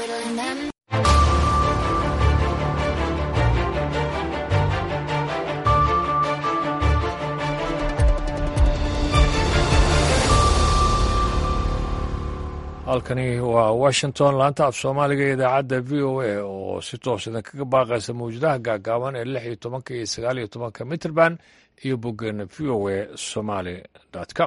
twiddling them. halkani waa washington laanta af soomaaliga ee idaacadda v o a oo si toos idin kaga baaqaysa mawjadaha gaagaaban ee lix iyo tobanka iyo sagaal iyo tobanka mitrband iyo boggeena v o a somaly com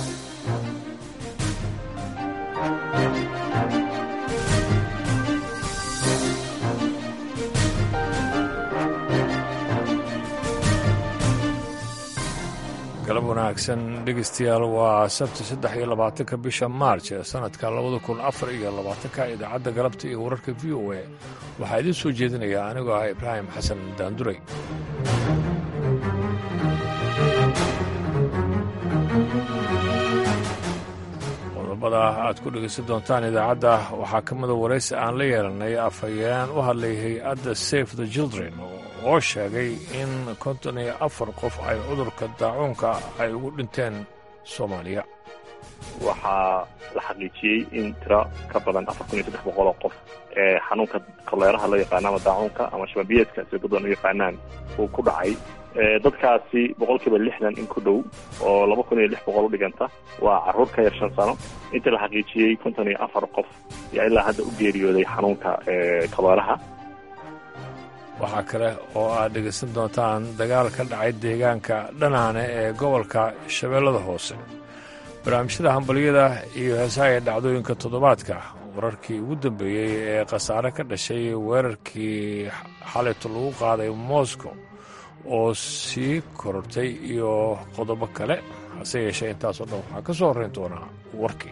galab wanaagsan dhegeystayaal waa sabti saddex iyo labaatanka bisha maarj ee sanadka labada kun afar iyo labaatanka idaacadda galabta iyo wararka v o a waxaa idiin soo jeedinaya anigoo ah ibraahim xasan daanduray qodobada aad ku dhegeysan doontaan idaacadda waxaa ka mida waraysi aan la yeelanay afhayeen u hadlay hay-adda safe the children oo sheegay in konton iyo afar qof ay cudurka daacuunka ay ugu dhinteen soomaaliya waxaa la xaqiijiyey in tiro ka badan afar kun iyo saddex boqol oo qof ee xanuunka koleeraha loo yaqaano ama daacuunka ama shababiyeedka sida dad badan u yaqaanaan uu ku dhacay dadkaasi boqol kiiba lixdan in ku dhow oo laba kun iyo lix boqol u dhiganta waa carruur ka yar shan sano intii la xaqiijiyey konton iyo afar qof yaa ilaa hadda u geeriyooday xanuunka koleeraha waxaa kale oo aad dhegaysan doontaan dagaal ka dhacay deegaanka dhanaane ee gobolka shabeellada hoose barnaamijyada hambalyada iyo heesaha ee dhacdooyinka toddobaadka wararkii ugu dambeeyey ee khasaare ka dhashay weerarkii xalayto lagu qaaday moscow oo sii korortay iyo qodobo kale hase yeeshee intaasoo dhan waxaa ka soo horrayn doonaa warkii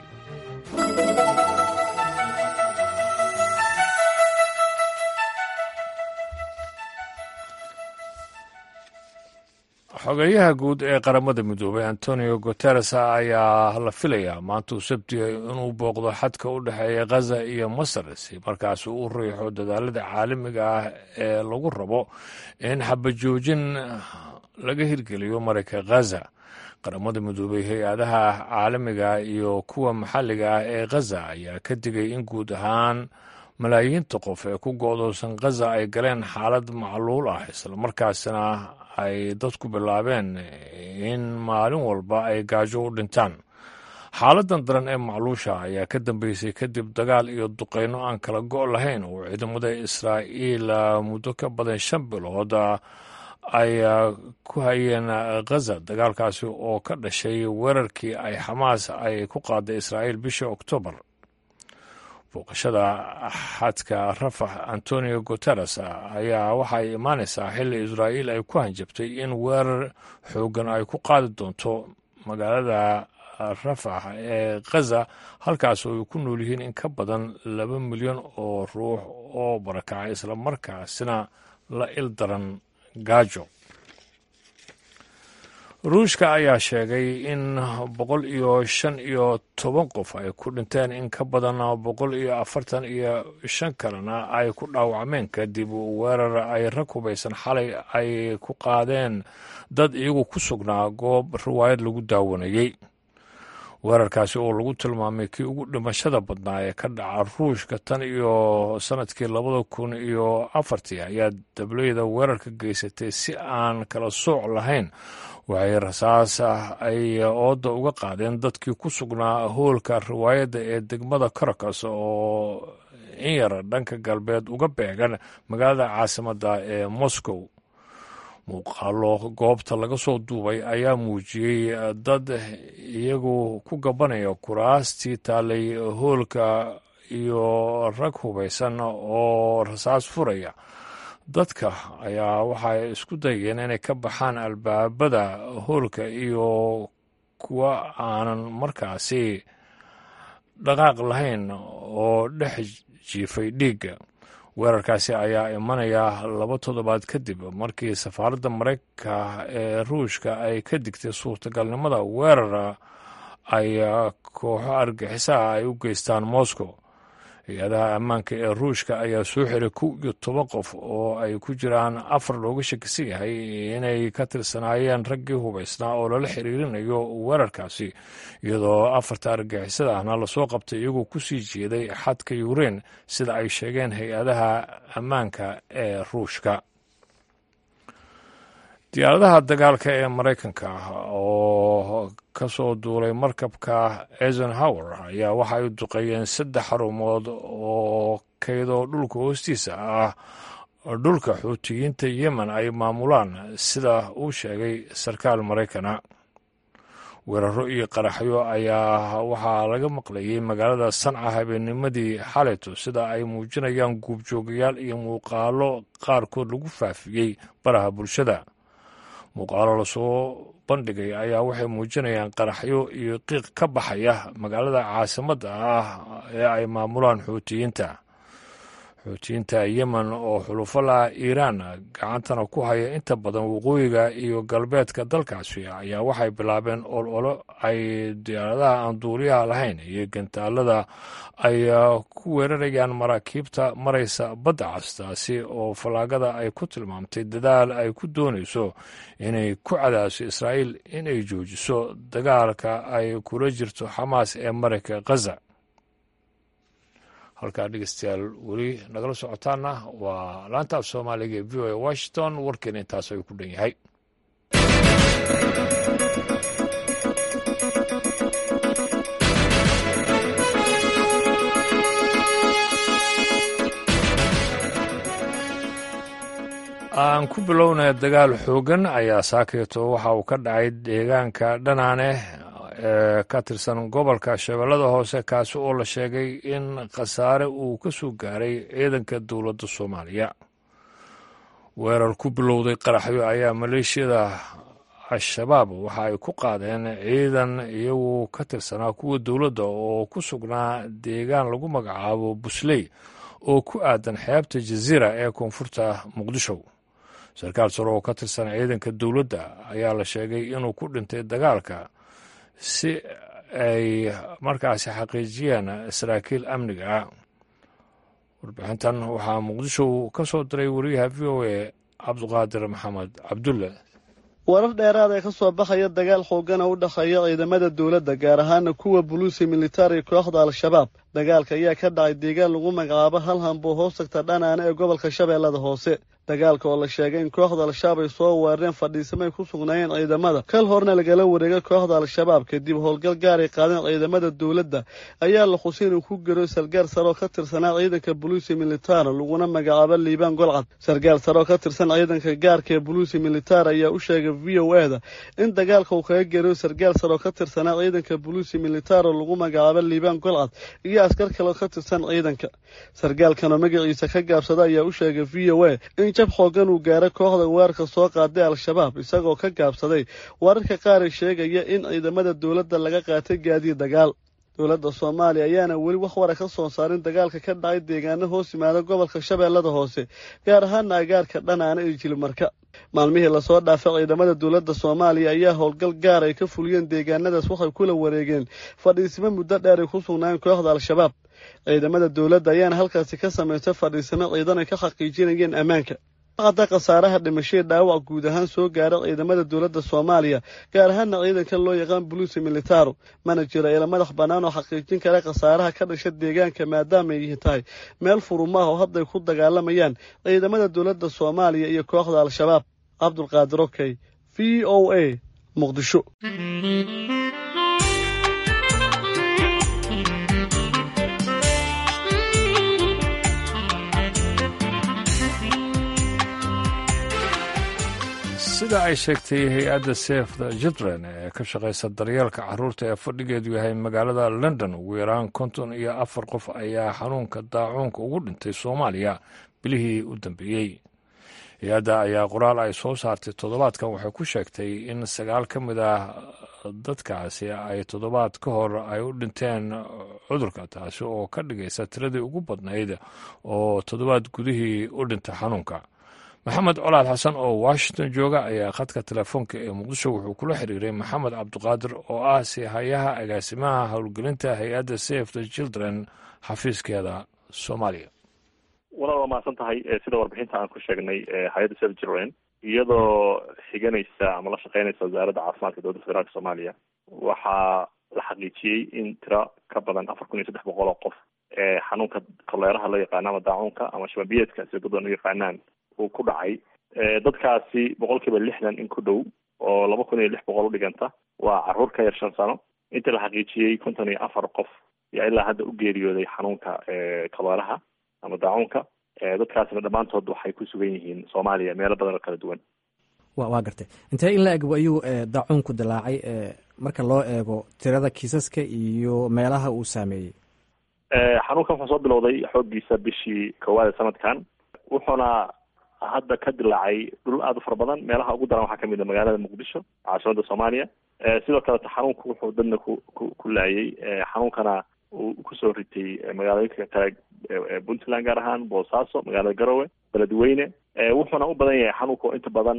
xogeyaha guud ee qaramada midoobay antonio guteres ayaa la filayaa maanta uu sabtiya inuu booqdo xadka u dhexeeya khaza iyo masar si markaas uu u riixo dadaalada caalamiga ah ee lagu rabo in xabajoojin laga hirgeliyo marayka khaza qaramada midoobay hay-adaha caalamiga iyo kuwa maxalliga ah ee khaza ayaa ka digay in guud ahaan malaayiinta qof ee ku go'doosan khaza ay galeen xaalad macluul ah islamarkaasna ay dadku bilaabeen in maalin walba ay gaajo u dhintaan xaaladan daran ee macluusha ayaa ka dambeysay kadib dagaal iyo duqeyno aan kala go' lahayn oo ciidamada israa'iil muddo ka badan shan bilood ay ku hayeen khaza dagaalkaasi oo ka dhashay weerarkii ay xamaas ay ku qaaday israa'iil bishii oktoobar booqashada xadka rafax antonio guteres ayaa waxay imaanaysaa xilli israa'iil ay ku hanjabtay in weerar xooggan ay ku qaadi doonto magaalada rafax ee khaza halkaas oo ay ku nool yihiin in ka badan laba milyan oo ruux oo barakacay islamarkaasina la il daran gaajo ruushka ayaa sheegay in boqol iyo shan iyo toban qof ay ku dhinteen in ka badan boqol iyo afartan iyo shan kalena ay ku dhaawacmeen kadib weerar ay rag hubaysan xalay ay ku qaadeen dad iyagu ku sugnaa goob riwaayad lagu daawanayey weerarkaasi oo lagu tilmaamay kii ugu dhimashada badnaa ee ka dhaca ruushka tan iyo sanadkii labada kun iyo afartii ayaa dableyda weerarka geysatay si aan kala sooc lahayn waxay rasaas ay ooda uga qaadeen dadkii ku sugnaa hoolka riwaayadda ee degmada karakas oo in yar dhanka galbeed uga beegan magaalada caasimadda ee moscow muuqaalo goobta laga soo duubay ayaa muujiyey dad iyagu ku gabanaya kuraastii taalay hoolka iyo rag hubaysan oo rasaas furaya dadka ayaa waxay isku dayeen inay ka baxaan albaabada hoolka iyo kuwa aanan markaasi dhaqaaq lahayn oo dhex jiifay dhiigga weerarkaasi ayaa imanaya laba toddobaad kadib markii safaaradda maraykanka ee ruushka ay ka digtay suurtagalnimada weerar ay kooxo argixisaha ay u geystaan moscow hay-adaha ammaanka ee ruushka ayaa soo xiray kow iyo toban qof oo ay ku jiraan afar looga shakisan yahay inay ka tirsanaayeen raggii hubaysnaa oo lala xiriirinayo weerarkaasi iyadoo afarta argagixisada ahna lasoo qabtay iyagoo ku sii jeeday xadka yukrain sida ay sheegeen hay-adaha ammaanka ee ruushka diyaaradaha dagaalka ee maraykanka oo ka soo duulay markabka eisenhower ayaa waxa ay duqeeyeen saddex xarumood oo kaydoo dhulka hoostiisa ah dhulka xuutiyiinta yemen ay maamulaan sida uu sheegay sarkaal maraykana weeraro iyo qaraxyo ayaa waxaa laga maqlayay magaalada sanca habeennimadii xalayto sida ay muujinayaan guubjoogayaal iyo muuqaalo qaarkood lagu faafiyey baraha bulshada muuqaalo lasoo bandhigay ayaa waxay muujinayaan qaraxyo iyo qiiq ka baxaya magaalada caasimadda ah ee ay maamulaan xuutiyiinta xuutiyiinta yemen oo xulufo laha iiraan gacantana ku haya inta badan waqooyiga iyo galbeedka dalkaasi ayaa waxay bilaabeen ololo ay diyaaradaha aan duuliyaha lahayn iyo gantaalada ay ku weerarayaan maraakiibta maraysa badda castaasi oo fallaagada ay ku tilmaamtay dadaal ay ku doonayso inay ku cadaaso israa'iil inay joojiso dagaalka ay kula jirto xamaas ee marayka khaza halkaa dhegeystayaal weli nagala socotaana waa laanta af soomaaliga ee v o a washington warkeena intaas ayuu ku dhan yahay aan ku bilownay dagaal xoogan ayaa saakeeto waxa uu ka dhacay deegaanka dhanaane ee ka tirsan gobolka shabeellada hoose kaasi oo la sheegay in khasaare uu ka soo gaaray ciidanka dowladda soomaaliya weerar ku bilowday qaraxyo ayaa maleeshiyada al-shabaab waxa ay ku qaadeen ciidan iyagu ka tirsanaa kuwa dowladda oo ku sugnaa deegaan lagu magacaabo busley oo ku aadan xeebta jasiira ee koonfurta muqdisho sarkaal sare oo ka tirsan ciidanka dowladda ayaa la sheegay inuu ku dhintay dagaalka si ay markaasi xaqiijiyeen saraakiil amniga ah warbixintan waxaa muqdisho ka soo diray wariyaha v o a cabduqaadir maxamed cabdulle warar dheeraad ee ka soo baxaya dagaal xoogana u dhexeeya ciidamada dowladda gaar ahaana kuwa buluusi militari kooxda al-shabaab dagaalka ayaa ka dhacay deegaan lagu magacaabo hal hambuu hoos tagta dhanaana ee gobolka shabeellada hoose dagaalka oo la sheegay in kooxda al-shabaab ay soo weerareen fadhiisamay ku sugnaayeen ciidamada kal horna lagala wareegay kooxda al-shabaab kadib howlgal gaar ay qaadeen ciidamada dowladda ayaa la xusay inuu ku garo sargaal sare oo ka tirsanaa ciidanka buluusi militar laguna magacaabo liibaan golcad sargaal sare oo ka tirsan ciidanka gaarka ee buluusi militar ayaa u sheegay v o e da in dagaalka uu kaga garayo sargaal sare oo ka tirsanaa ciidanka buluusi militar oo lagu magacaabo liibaan golcad iyo askar kale oo ka tirsan ciidanka sargaalkanoo magaciisa ka gaabsada ayaa u sheegay v o e in jab xoogan uu gaaray kooxda weerarka soo qaaday al-shabaab isagoo ka gaabsaday wararka qaar ay sheegaya in ciidamada dowladda laga qaatay gaadiid dagaal dowladda soomaaliya ayaana weli wax wara ka soo saarin dagaalka ka dhacay deegaano hoos yimaada gobolka shabeellada hoose gaar ahaana agaarka dhanaana iyo jilimarka maalmihii lasoo dhaafay ciidamada dowladda soomaaliya ayaa howlgal gaar ay ka fuliyeen deegaanadaas waxay kula wareegeen fadhiisimo muddo dheer ay ku sugnaayeen kooxda al-shabaab ciidamada dowladda ayaana halkaasi ka samaystay fadhiisimo ciidan ay ka xaqiijinayeen ammaanka hadda khasaaraha dhimashadii dhaawac guud ahaan soo gaaray ciidamada dowladda soomaaliya gaar ahaana ciidanka loo yaqaan buluusi militaro mana jiro ila madax bannaan oo xaqiijin kara khasaaraha ka dhasha deegaanka maadaama ay yihi tahay meel furumaah oo hadday ku dagaalamayaan ciidamada dowladda soomaaliya iyo kooxda al-shabaab cabdulqaadir okey v o a muqdisho sida ay sheegtay hay-adda sef the children ee ka shaqaysa daryeelka caruurta ee fadhigeedu yahay magaalada london ugu yaraan konton iyo afar qof ayaa xanuunka daacuunka ugu dhintay soomaaliya bilihii u dambeeyey hay-adda ayaa qoraal ay soo saartay toddobaadkan waxay ku sheegtay in sagaal ka mid ah dadkaasi ay toddobaad ka hor ay u dhinteen cudurka taasi oo ka dhigaysa tiradii ugu badnayd oo toddobaad gudihii u dhintay xanuunka maxamed colaad xasan oo washington jooga ayaa khadka telefoonka ee muqdisho wuxuu kula xiriiray maxamed cabdiqaadir oo ah sihayaha agaasimaha howlgelinta hay-adda safe the children xafiiskeeda soomaaliya walaal waa mahadsan tahay sida warbixinta aan ku sheegnay hay-adda sel jirwen iyadoo xiganaysa ama la shaqeynaysa wasaaradda caafimaadka dowladda federaalk soomaaliya waxaa la xaqiijiyey in tiro ka badan afar kun iyo saddex boqol oo qof ee xanuunka koleeraha loo yaqaano ama daacuunka ama shababiyeedka sida dad badan u yaqaanaan uu ku dhacay dadkaasi boqol kiiba lixdan in ku dhow oo laba kun iyo lix boqol udhiganta waa caruur ka yar shan sano intii la xaqiijiyey konton iyo afar qof yaa ilaa hadda u geeriyooday xanuunka koleeraha ama daacuunka dadkaasina dhammaantood waxay ku sugan yihiin soomaaliya meelo badan oo kala duwan wa waa gartay intee in la eg ayuu daacuunku dilaacay marka loo eego tirada kiisaska iyo meelaha uu saameeyey xanuunkan wuxuu soo bilowday xooggiisa bishii koowaad ee sanadkan wuxuuna hadda ka dilaacay dhul aada u fara badan meelaha ugu daran waxaa kamid a magaalada muqdisho caasimada soomaaliya sidoo kaleta xanuunku wuxuu dadna ku ku ku laayay xanuunkana uu kusoo ritay magaalooyinka kale puntland gaar ahaan boosaaso magaalada garowe beledweyne wuxuuna u badan yahay xanuunku inta badan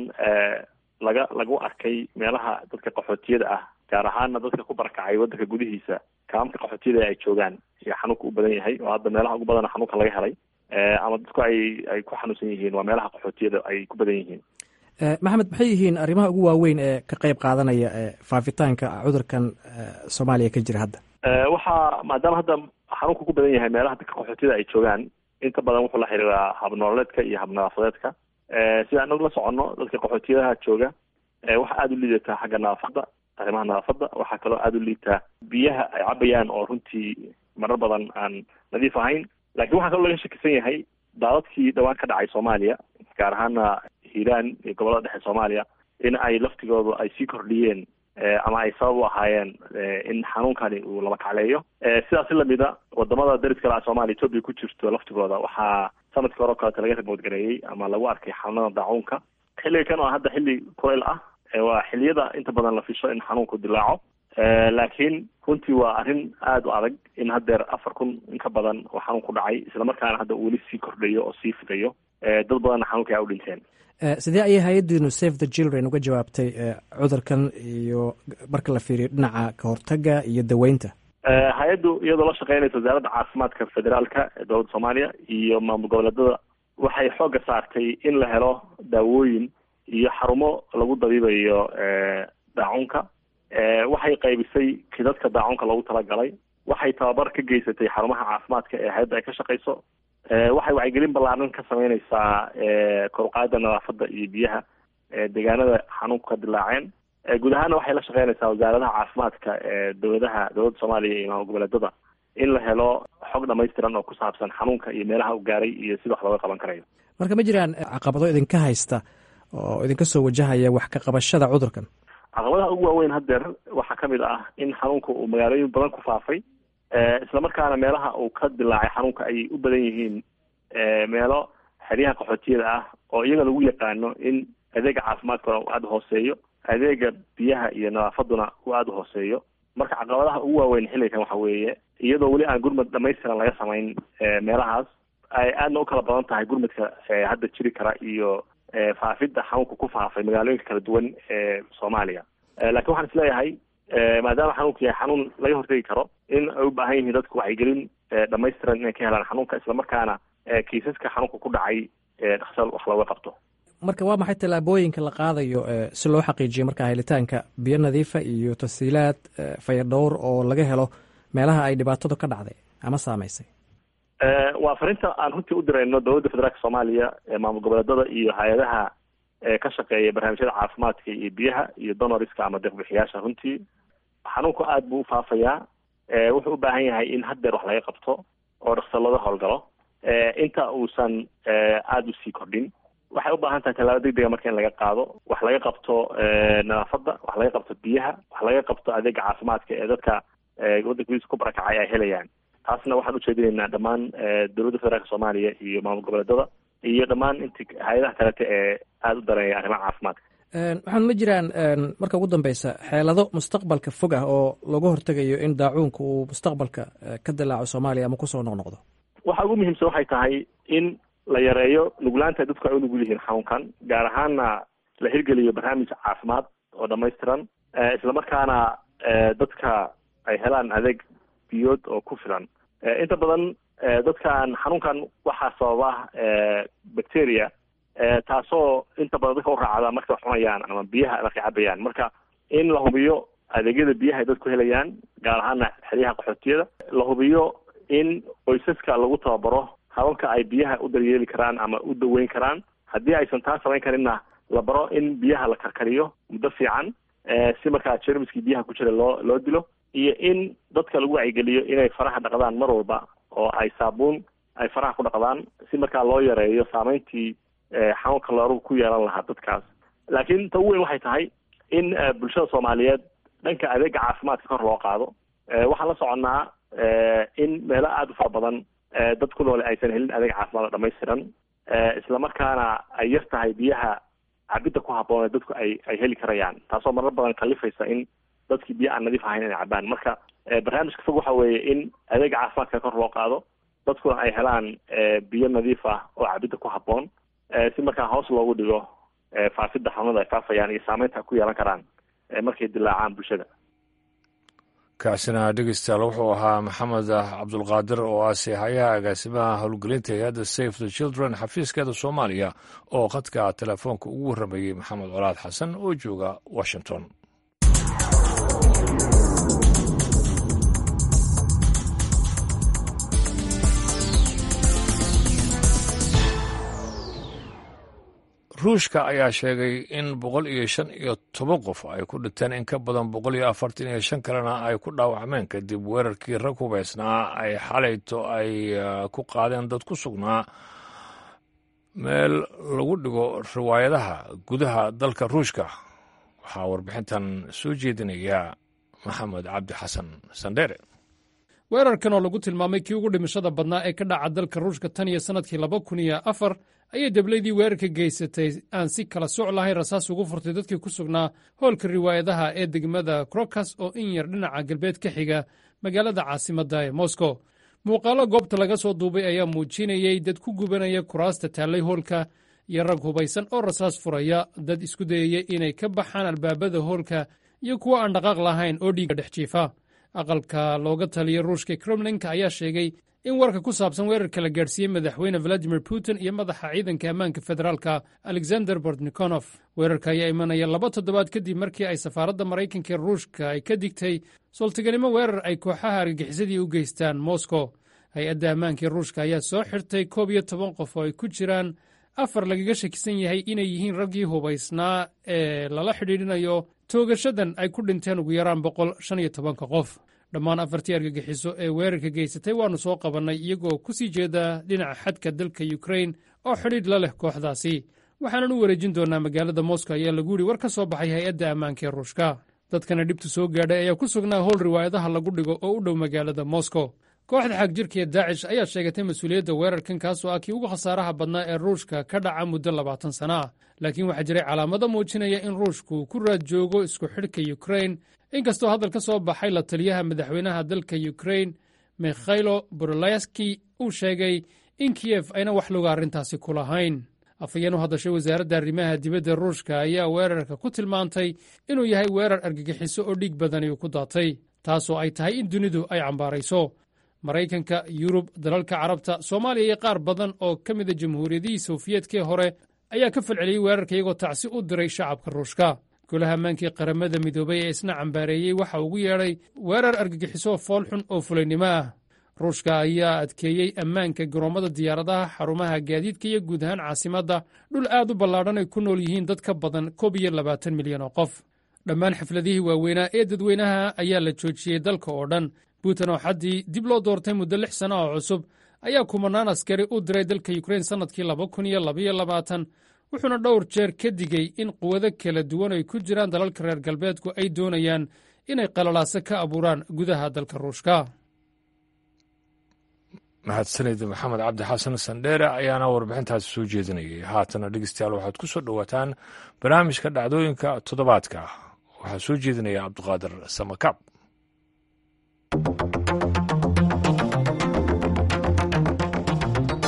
laga lagu arkay meelaha dadka qaxootiyada ah gaar ahaana dadka ku barakacay wadanka gudihiisa kaamka qaxootiyada ay joogaan iyo xanuunka u badan yahay oo hadda meelaha ugu badana xanuunka laga helay ama dadku ay ay ku xanuunsan yihiin waa meelaha qaxootiyada ay ku badan yihiin maxamed maxay yihiin arrimaha ugu waaweyn ee ka qeyb qaadanaya faafitaanka cudurkan soomaaliya ka jira hadda waxaa maadaama hadda xanuunka ku badan yahay meelaha dadka qaxootiyada ay joogaan inta badan wuxuu la xiriiraa habnooleedka iyo habnadaafadeedka sida anagu la soconno dadka qaxootiyadaha jooga waxaa aada u liidataa xagga nadaafadda arrimaha nadaafadda waxaa kaloo aada u liitaa biyaha ay cabayaan oo runtii marar badan aan nadiif ahayn lakiin waxaa kaloo laga shakisan yahay daadadkii dhawaan ka dhacay soomaaliya gaar ahaana hiiraan iyo gobollada dhexe soomaaliya in ay laftigoodu ay sii kordhiyeen ama ay sabab u ahaayeen in xanuunkani uu laba kacleeyo sidaasi lamida wadamada dariska la soomaliya etoobiya ku jirto laftigooda waxaa sanadkii hore o kaleta laga remoodgareeyey ama lagu arkay xanuunada daacuunka xilliga kan oo hadda xilli kulayl ah waa xilliyada inta badan la fisho in xanuunku dilaaco laakiin runtii waa arrin aada u adag in haddeer afar kun in ka badan oo xanuun ku dhacay islamarkaana hadda uu weli sii kordhayo oo sii fidayo dad badanna xanuunka aa u dhinteen sidee ayay hay-addiinu save the children uga jawaabtay cudurkan iyo marka la fiiriyo dhinaca kahortaga iyo daweynta hay-addu iyadoo la shaqeynaysa wasaaradda caafimaadka federaalka ee dowladda soomaaliya iyo maamul goboleedada waxay xoogga saartay in la helo daawooyin iyo xarumo lagu dabiibayo daacunka waxay qaybisay kidadka daacunka loogu talagalay waxay tababar ka geysatay xarumaha caafimaadka ee hay-adda ay ka shaqeyso waxay wacyigelin ballaaran ka sameyneysaa koruqaada nadaafadda iyo biyaha deegaanada xanuunku ka dilaaceen guud ahaana waxay la shaqeynaysaa wasaaradaha caafimaadka ee dowladaha dowladda soomaaliya iyo maamul goboleedada in la helo xog dhamaystiran oo ku saabsan xanuunka iyo meelaha u gaaray iyo sida wax looga qaban karayo marka ma jiraan caqabado idinka haysta oo idinka soo wajahaya wax ka qabashada cudurkan caqabadaha ugu waaweyn haddeer waxaa kamid ah in xanuunka uu magaalooyin badan ku faafay islamarkaana meelaha uu ka dilaacay xanuunka ayay u badan yihiin meelo xeryaha qaxootiyada ah oo iyaga lagu yaqaano in adeega caafimaadkuna uu aada hooseeyo adeega biyaha iyo nadaafaduna uu aada u hooseeyo marka caqabadaha ugu waaweyn xilligan waxa weeye iyadoo weli aan gurmad dhamaystiran laga samayn meelahaas ay aadna u kala badan tahay gurmadka hadda jiri kara iyo faafidda xanuunka ku faafay magaalooyinka kala duwan ee soomaaliya lakiin waxaan isleeyahay maadaama xanuunku yahay xanuun laga hortegi karo in ay u baahan yihiin dadku wacyigelin dhamaystiran inay ka helaan xanuunka islamarkaana kiisaska xanuunka ku dhacay dhaqsal wax looga qabto marka waa maxay tallaabooyinka la qaadayo si loo xaqiijiyo marka helitaanka biyo nadiifa iyo tasiilaad fayadhowr oo laga helo meelaha ay dhibaatadu ka dhacday ama saamaysay waa farinta aan runtii u dirayno dowladda federaalka soomaaliya maamul goboleedada iyo hay-adaha ka shaqeeya barnaamijyada caafimaadka iyo biyaha iyo donoriska ama deeqbixiyaasha runtii xanuunku aada buu ufaafayaa wuxuu u baahan yahay in haddeer wax laga qabto oo dhaqso looga howlgalo inta uusan aada usii kordhin waxay u baahan tahay tallaabo degdega marka in laga qaado wax laga qabto nadaafadda wax laga qabto biyaha wax laga qabto adeega caafimaadka ee dadka waddanka gudiisa ku barakacay ay helayaan taasna waxaan ujeedinaynaa dhammaan dowladda federaalka soomaaliya iyo maamul goboleedada iyo dhammaan inti hay-adaha kalete ee aada u dareeya arrimaha caafimaadka waxaan ma jiraan marka ugu dambeysa xeelado mustaqbalka fog ah oo lagu hortegayo in daacuunka uu mustaqbalka ka dilaaco soomaaliya ama kusoo noqnoqdo waxa ugu muhiimsan waxay tahay in la yareeyo nuglaanta dadku ay u nugul yihiin xanuunkan gaar ahaana la hirgeliyo barnaamij caafimaad oo dhamaystiran islamarkaana dadka ay helaan adeeg biyood oo ku filan inta badan dadkan xanuunkan waxaa sababa bacteria taasoo inta badan dadka u raacda markay wax cunayaan ama biyaha markay cabayaan marka in la hubiyo adeegyada biyaha ay dadku helayaan gaar ahaana xeryaha qaxootiyada la hubiyo in qoysaska lagu tababaro hababka ay biyaha u daryeeli karaan ama u daweyn karaan haddii aysan taa samayn karinna la baro in biyaha la karkariyo muddo fiican si markaa jermiskii biyaha ku jira loo loo dilo iyo in dadka lagu wacyigeliyo inay faraha dhaqdaan mar walba oo ay saabuun ay faraha ku dhaqdaan si markaa loo yareeyo saameyntii xanuunka loorugu ku yeelan lahaa dadkaas laakiin ta ugu weyn waxay tahay in bulshada soomaaliyeed dhanka adeega caafimaadka kor loo qaado waxaan la soconnaa in meelo aada u fara badan dad ku noole aysan helin adeeg caafimaad oo dhamaystiran islamarkaana ay yar tahay biyaha cabidda ku habboon ee dadku ay ay heli karayaan taasoo marar badan kalifaysa in dadkii biyo aan nadiif ahayn inay cabaan marka barnaamijka fog waxa weeye in adeega caafimaadka kor loo qaado dadkuna ay helaan biyo nadiif ah oo cabidda ku habboon si markaa hoos loogu dhigo faafidda xanuunada ay faafayaan iyo saameynta ku yeelan karaan markay dilaacaan bulshada kaasina dhegeystayaal wuxuu ahaa maxamed cabdulqaadir oo ah seexayaha agaasimaha howlgelinta hay-adda safe the children xafiiskeeda soomaaliya oo khadka telefoonka ugu warramayey maxamed colaad xasan oo jooga washington ruushka ayaa sheegay in boqol iyo shan iyo toban qof ay ku dhinteen in ka badan boqol iyo afartan iyo shan kalena ay ku dhaawacmeen kadib weerarkii rag hubaysnaa ay xalayto ay ku qaadeen dad ku sugnaa meel lagu dhigo riwaayadaha gudaha dalka ruushka waxaa warbixintan soo jeedinaya maxamed cabdi xasan sandheere weerarkan oo lagu tilmaamay kii ugu dhimashada badnaa ee ka dhaca dalka ruushka tan iyo sannadkii laba kun iyo afar ayay deblaydii weerarka geysatay aan si kala soc lahayn rasaas ugu furtay dadkii ku sugnaa hoolka riwaayadaha ee degmada krokas oo in yar dhinaca galbeed ka xiga magaalada caasimadda ee moscow muuqaallo goobta laga soo duubay ayaa muujinayey dad ku gubanaya kuraasta taallay hoolka iyo rag hubaysan oo rasaas furaya dad isku dayaya inay ka baxaan albaabada hoolka iyo kuwo aan dhaqaaq lahayn oo dhiigga dhex jiifa aqalka looga taliya ruushka kremlinka ayaa sheegay in warka ku saabsan weerarka la gaadhsiiyey madaxweyne valadimir putin iyo madaxa ciidanka ammaanka federaalka alexander bortnikonof weerarka ayaa imanaya laba toddobaad kadib markii ay safaaradda maraykanka ee ruushka ay ka digtay sultiganimo weerar ay kooxaha argagixisadii u geystaan moscow hay-adda ammaankii ruushka ayaa soo xirtay koob iyo toban qof oo ay ku jiraan afar lagaga shakisan yahay inay yihiin raggii hubaysnaa ee lala xidhiidhinayo toogashadan ay ku dhinteen ugu yaraan boqol shan iyo tobanka qof dhammaan afartii argagixiso ee weerarka geysatay waannu soo qabannay iyagoo ku sii jeeda dhinaca xadka dalka yukrain oo xidhiidh la leh kooxdaasi waxaanan u wareejin doonnaa magaalada moscow ayaa lagu yidhi war ka soo baxay hay-adda ammaanka ee ruushka dadkana dhibtu soo gaadhay ayaa ku sugnaa howl riwaayadaha lagu dhigo oo u dhow magaalada moscow kooxda xagjirka ee daacish ayaa sheegatay mas-uuliyadda weerarkan kaasoo ah kii ugu khasaaraha badnaa ee ruushka ka dhaca muddo labaatan sana ah laakiin waxaa jiray calaamado muujinaya in ruushku ku raad joogo isku xidhka yukrain inkastoo hadal ka soo baxay la taliyaha madaxweynaha dalka yukrain mikhailo borolaski uu sheegay in kiyef ayna wax loga arrintaasi ku lahayn afhayeen u hadashay wasaaradda arrimaha dibadda ruushka ayaa weerarka ku tilmaantay inuu yahay weerar argagixiso oo dhiig badani uu ku daatay taasoo ay tahay in dunidu ay cambaarayso maraykanka yurub dalalka carabta soomaaliya iyo qaar badan oo ka mida jamhuuriyadihii sofiyeetkii hore ayaa ka falceliyey weerarka iyagoo tacsi u diray shacabka ruushka golaha ammaankii qaramada midoobay ee isna cambaareeyey waxa ugu yeedhay weerar argagixiso foolxun oo fulaynimo ah ruushka ayaa adkeeyey ammaanka garoommada diyaaradaha xarumaha gaadiidka iyo guud ahaan caasimadda dhul aad u ballaadhan ay ku nool yihiin dad ka badan koob iyo labaatan milyan oo qof dhammaan xafladihii waaweynaa ee dadweynaha ayaa la joojiyey dalka oo dhan putin oo xaddii dib loo doortay muddo lix sanno oo cusub ayaa kumanaan askari u diray dalka yukrain sannadkii laba kun iyo labaiyo labaatan wuxuuna dhowr jeer ka digey in quwado kala duwan ay ku jiraan dalalka reer galbeedku ay doonayaan inay qalalaaso ka abuuraan gudaha dalka ruushka mahadsanid maxamed cabdi xasan sandheere ayaana warbixintaasi soo jeedinayay haatana dhegeystayaal waxaad ku soo dhowaataan barnaamijka dhacdooyinka toddobaadka waxaa soo jeedinaya cabdiqaadir samakaab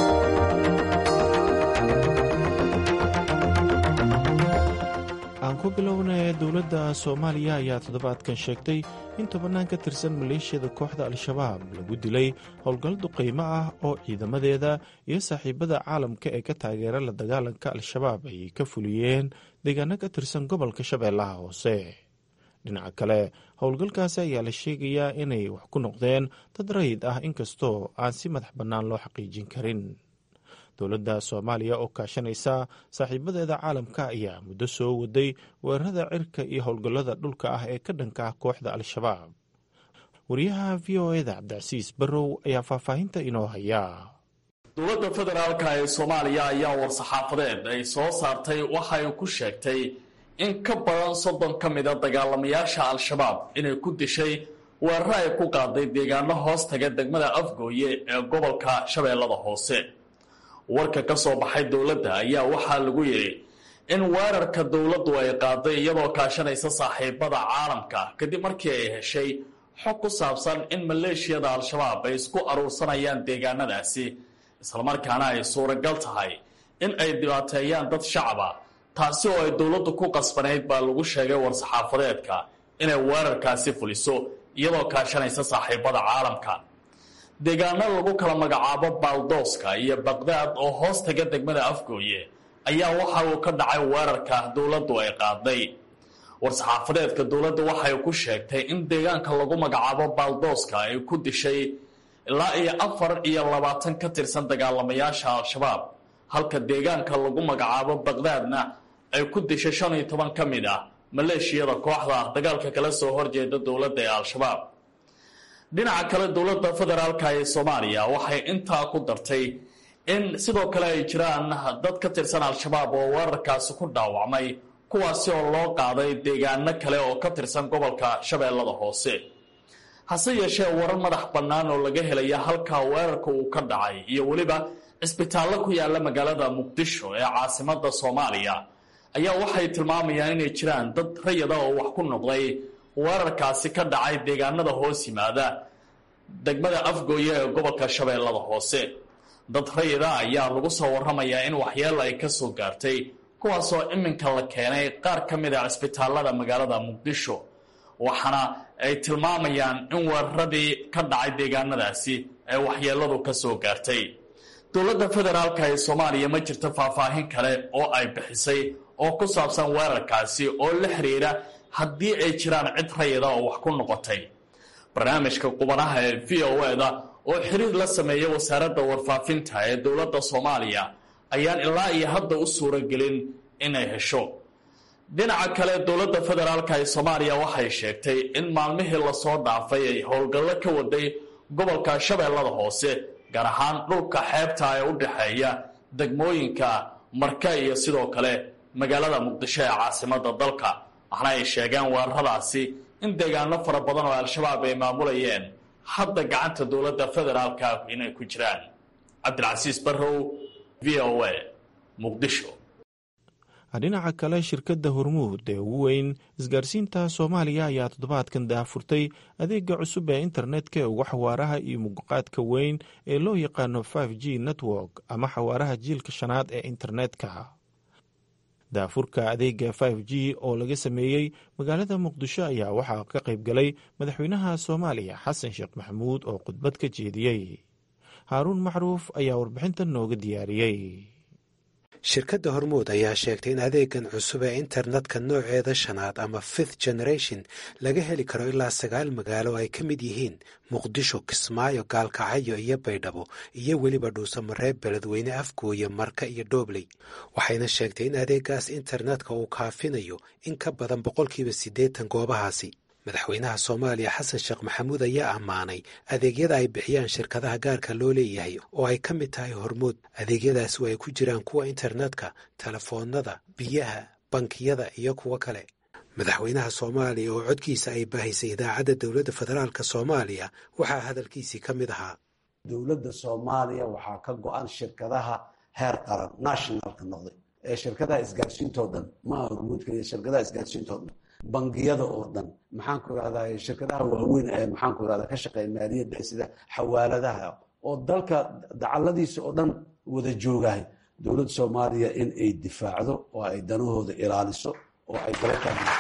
aan ku bilownee dowladda soomaaliya ayaa toddobaadkan sheegtay in tobannaan ka tirsan maleeshiyada kooxda al-shabaab lagu dilay howlgal duqaymo ah oo ciidamadeeda iyo saaxiibada caalamka ee ka taageera la dagaalanka al-shabaab ay ka fuliyeen deegaano ka tirsan gobolka shabeellaha hoose dhinaca kale howlgalkaasi ayaa la sheegayaa inay wax ku noqdeen dad rayid ah inkastoo aan si madax bannaan loo xaqiijin karin dowladda soomaaliya oo kaashanaysa saaxiibadeeda caalamka ayaa muddo soo waday weerarada cirka iyo howlgallada dhulka ah ee ka dhanka ah kooxda al-shabaab wariyaha v o eda cabdicasiis barrow ayaa faahfaahinta inoo haya dowladda federaalka ee soomaaliya ayaa war-saxaafadeed ay soo saartay waxa ay ku sheegtay in ka badan soddon ka mida dagaalamayaasha al-shabaab inay ku dishay weeraro ay ku qaaday deegaano hoos taga degmada afgooye ee gobolka shabeellada hoose warka ka soo baxay dowladda ayaa waxaa lagu yidhi in weerarka dowladdu ay qaaday iyadoo kaashanaysa saaxiibada caalamka kadib markii ay heshay xog ku saabsan in maleeshiyada al-shabaab ay isku aruursanayaan deegaanadaasi islamarkaana ay suuragal tahay in ay dhibaateeyaan dad shacaba taasi oo ay dowladdu ku qasbanayd baa lagu sheegay war-saxaafadeedka inay weerarkaasi fuliso iyadoo kaashanaysa saaxiibada caalamka deegaano lagu kala magacaabo baaldooska iyo baqdaad oo hoos taga degmada afgooye ayaa waxa uu ka dhacay weerarka dowladdu ay qaaday war-saxaafadeedka dowladda waxay ku sheegtay in deegaanka lagu magacaabo baaldooska ay ku dishay ilaa iyo afar iyo labaatan ka tirsan dagaalamayaasha al-shabaab halka deegaanka lagu magacaabo baqdaadna ay ku dishay shan iyo toban ka mid ah maleeshiyada kooxda dagaalka kala soo horjeeda dowladda ee al-shabaab dhinaca kale dowladda federaalka ee soomaaliya waxay intaa ku dartay in sidoo kale ay jiraan dad ka tirsan al-shabaab oo weerarkaasi ku dhaawacmay kuwaasi oo loo qaaday deegaano kale oo ka tirsan gobolka shabeellada hoose hase yeeshee warar madax bannaan oo laga helaya halkaa weerarka uu ka dhacay iyo weliba cisbitaallo ku yaalla magaalada muqdisho ee caasimada soomaaliya ayaa waxay tilmaamayaan inay jiraan dad rayada oo wax ku noqday weerarkaasi ka dhacay deegaanada hoos yimaada degmada afgooye ee gobolka shabeellada hoose dad rayida ayaa lagu soo warramayaa in waxyeelo ay ka soo gaartay kuwaasoo iminka la keenay qaar ka mid a cisbitaallada magaalada muqdisho waxaana ay tilmaamayaan in weeraradii ka dhacay deegaanadaasi ay waxyeeladu ka soo gaartay dowladda federaalka ee soomaaliya ma jirto faahfaahin kale oo ay bixisay oo ku saabsan weerarkaasi oo la xiriira haddii ay jiraan cid rayida oo wax ku noqotay barnaamijka qubanaha ee v o eda oo xiriir la sameeya wasaaradda warfaafinta ee dowladda soomaaliya ayaan ilaa iyo hadda u suuragelin inay hesho dhinaca kale dowladda federaalka ee soomaaliya waxay sheegtay in maalmihii lasoo dhaafay ay howlgallo ka waday gobolka shabeellada hoose gaar ahaan dhulka xeebta ee u dhexeeya degmooyinka marka iyo sidoo kale magaalada muqdisho ee caasimada dalka waxna ay sheegeen weeraradaasi in deegaano fara badan oo al-shabaab ay maamulayeen hadda gacanta dowladda federaalka inay ku jiraan cabdilcasiis barrow v o a muqdisho dhinaca kale shirkadda hormuud ee ugu weyn isgaarsiinta soomaaliya ayaa toddobaadkan daafurtay adeega cusub ee internetka ee ugu xawaaraha iyo muqaadka weyn ee loo yaqaano f g network ama xawaaraha jiilka shanaad ee internetka daafurka adeega f g oo laga sameeyey magaalada muqdisho ayaa waxaa ka qayb galay madaxweynaha soomaaliya xasan sheekh maxamuud oo khudbad ka jeediyey haaruun macruuf ayaa warbixintan nooga diyaariyey shirkadda hormuud ayaa sheegtay in adeegan cusub ee internetka nooceeda shanaad ama fifth generation laga heli karo ilaa sagaal magaalo ay ka mid yihiin muqdisho kismaayo gaalkacyo iyo baydhabo iyo weliba dhuusamareeb beledweyne afgooye marka iyo dhoobley waxayna sheegtay in adeegaas internetka uu kaafinayo in ka badan boqolkiiba siddeetan goobahaasi madaxweynaha soomaaliya xasan sheekh maxamuud ayaa ammaanay adeegyada ay bixiyaan shirkadaha gaarka loo leeyahay oo ay ka mid tahay hormuud adeegyadaasi oo ay ku jiraan kuwa internetka telefoonnada biyaha bankiyada iyo kuwo kale madaxweynaha soomaaliya oo codkiisa ay baahisay idaacadda dowladda federaalk soomaaliya waxaa hadalkiisii ka mid ahaa dowladda soomaaliya waxaa ka go-an shirkadaha heer qaran nationalka noqday ee shirkadaha isgaarsiintoo dhan maaha hormuud kaliya shirkadaha isgaarsiintoo dhan bangiyada oo dhan maxaan ku irahdaa shirkadaha waaweyn ee maxaan ku irahdaa ka shaqeeya maaliyadda sida xawaaladaha oo dalka dacaladiisa oo dhan wada joogahay dowladda soomaaliya in ay difaacdo oo ay danahooda ilaaliso oo ay daba taagan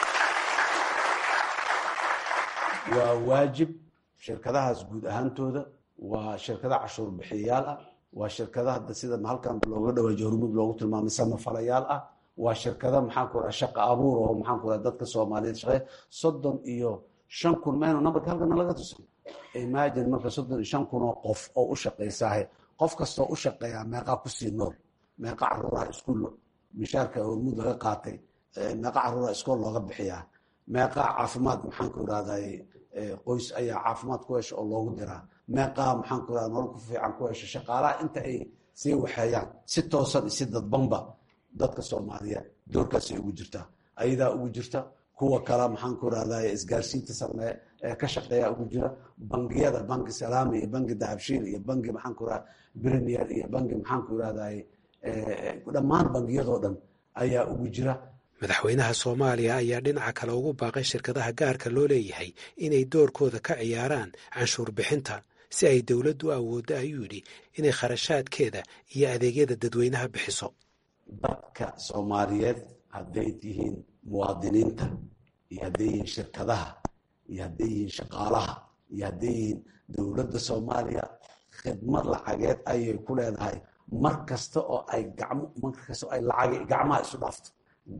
waa waajib shirkadahaas guud ahaantooda waa shirkada cashuur bixiyayaal ah waa shirkada hadda sida halkan looga dhawaajiyo hormuud loogu tilmaamay samafalayaal ah waa shirkada maxaanku raa shaqa abuur oo maxaanku raa dadka soomaaliyeed shaqeeya soddon iyo shan kun maynu nambarka halkana laga tusay imagine marka soddon iyo shan kun oo qof oo u shaqaysaahe qof kastoo u shaqeeyaa meeqaa kusii nool meeqa caruuraha iskuul mishaarka hormuud laga qaatay meeqa caruuraha iskool looga bixiyaa meeqaa caafimaad maxaanku irahday qoys ayaa caafimaad ku hesha oo loogu diraa meeqaa maxaanku irahda nolol ku fiican ku hesha shaqaalaha inta ay sii waxeeyaan si toosan iyo si dadbanba dadka soomaaliyeed doorkaasay ugu jirtaa ayadaa ugu jirta kuwa kale maxaanku irahday isgaarsiinta sameeye ee ka shaqeeya ugu jira bangiyada banki salaami iyo banki dahabshiil iyo banki maxaanku irahda premier iyo banki maxaanku irahday dhammaan bangiyadoo dhan ayaa ugu jira madaxweynaha soomaaliya ayaa dhinaca kale ugu baaqay shirkadaha gaarka loo leeyahay inay doorkooda ka ciyaaraan canshuur bixinta si ay dowladdu u awooddo ayuu yidhi inay kharashaadkeeda iyo adeegyada dadweynaha bixiso dadka soomaaliyeed hadday tihiin muwaadiniinta iyo hadday yihiin shirkadaha iyo hadday yihiin shaqaalaha iyo hadday yihiin dowladda soomaaliya khidmad lacageed ayay ku leedahay mar kasta oo ay gacmo mar kasta oo ay lacag gacmaha isu dhaafto